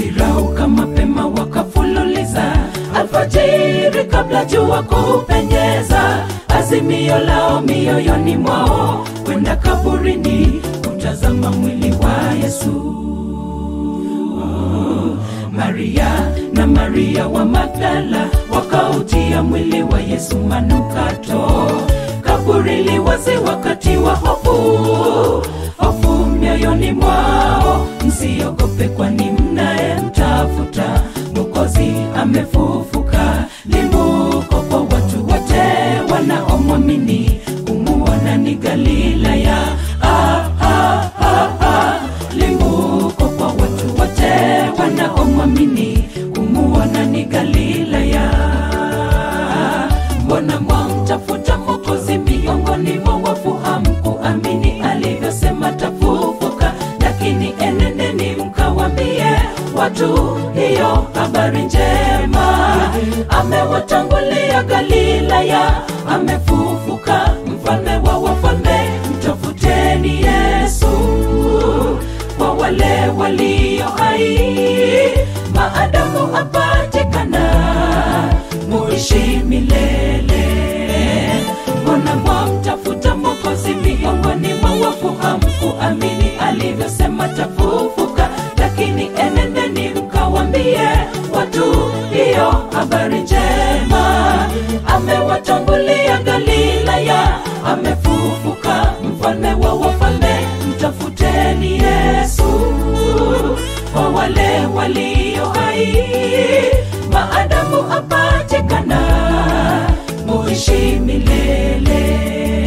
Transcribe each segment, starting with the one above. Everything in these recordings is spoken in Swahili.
walirauka mapema wakafululiza alfajiri kabla jua kupenyeza azimio lao mioyoni mwao kwenda kaburini kutazama mwili wa yesu maria na maria wa magdala wakautia mwili wa yesu manukato kaburi liwazi wakati wa hofu hofu mioyoni mwao msiogope kwani mnayemtafuta mokozi amefufuka limbuko kwa watu wote wanaomwamini kumuona ni galilaya ah, ah, ah, ah. limbuko kwa watu wote wanaomwamini kumuona ni galilaya mbona mwamtafuta mokozi miongoni mwa wafu hamkuamini alivyosema tafufuka lakini enendeni mkawambie watu hiyo habari njema amewatangulia galilaya amefufuka mfalme wa wafalme mtafuteni yesu kwa wale walio hai maadamu apatikana muishi milele mbona mwamtafuta mokozi miongoni mwa wafu hamkuamini alivyosema tafufuka lakini enendeni mkawambie watu hiyo habari njema amewatangulia galilaya amefufuka mfalme wa wafalme mtafuteni yesu kwa wale walio hai maadamu apatikana muishi milele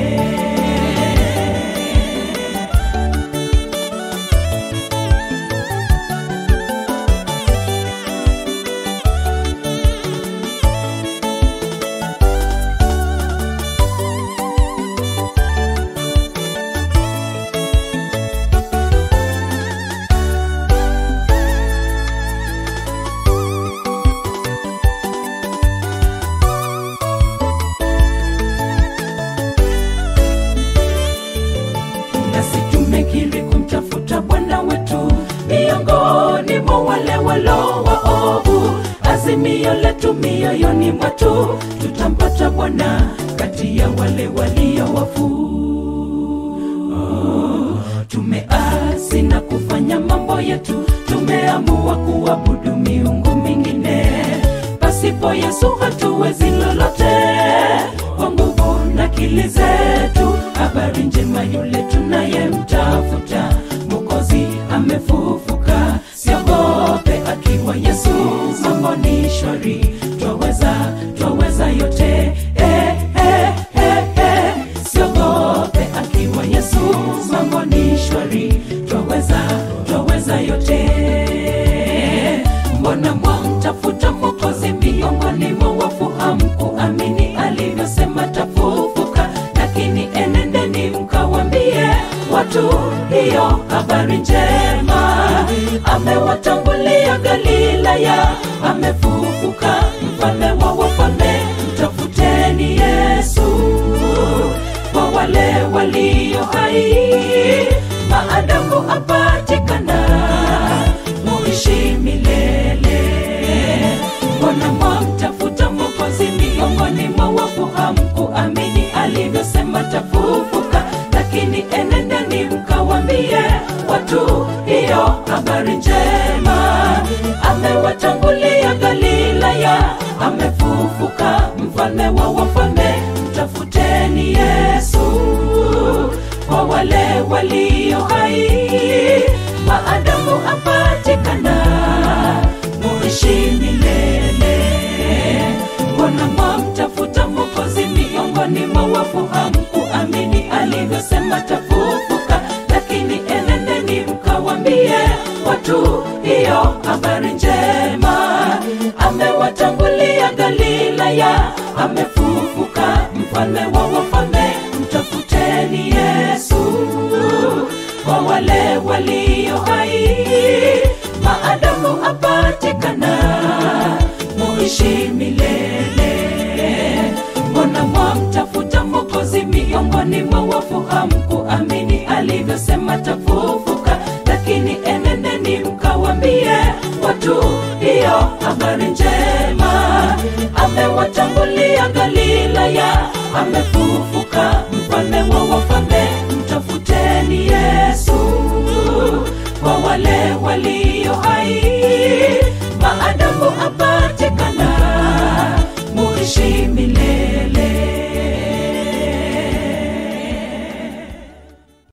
nasi tumekiri kumtafuta bwana wetu miongoni mwa wale walo waovu azimio letu mioyoni mwetu tutampata bwana kati ya wale walio wafu tumeasi na kufanya mambo yetu tumeamua kuabudu miungu mingine pasipo yesu hatuwezi lolote kwa nguvu na akili zetu habari njema yule tunayemtafuta mokozi amefufuka siogope akiwa yesu mambo ni shwari twaweza twaweza yote eh, eh, eh, eh. siogope akiwa yesu mambo ni shwari twaweza twaweza yote mbona mwamtafuta mokozi miongoni mwa wafu hamkuamini alivyosema tafufuka lakini enendeni mkawambie watu hiyo habari njema amewatangulia galilaya amefufuka mfalme wa wafalme mtafuteni yesu kwa wale walio hai maadamu apatikana muishi milele mbona mwamtafuta mokozi miongoni mwa wafu hamkuamini alivyosema tafufuka lakini enendeni mkawambie watu hiyo habari njema amewatangulia galilaya amefufuka mfalme wa wafalme mtafuteni yesu kwa wale walio hai maadamu apatikana muishi milele mbona mwamtafuta mokozi miongoni mwa wafu hamkuamini alivyosema tafufuka lakini enendeni mkawambie watu hiyo habari njema amewatangulia galilaya amefufuka mfalme wa wafalme mtafuteni yesu kwa wale walio hai maadamu apatikana muishi milele mbona mwamtafuta mokozi miongoni mwa wafu hamkuamini alivyosema tafufuka lakini enendeni mkawambie watu habari njema amewatangulia galilaya amefufuka mfalme wa wafalme mtafuteni yesu kwa wale walio hai maadamu apatikana muishi milele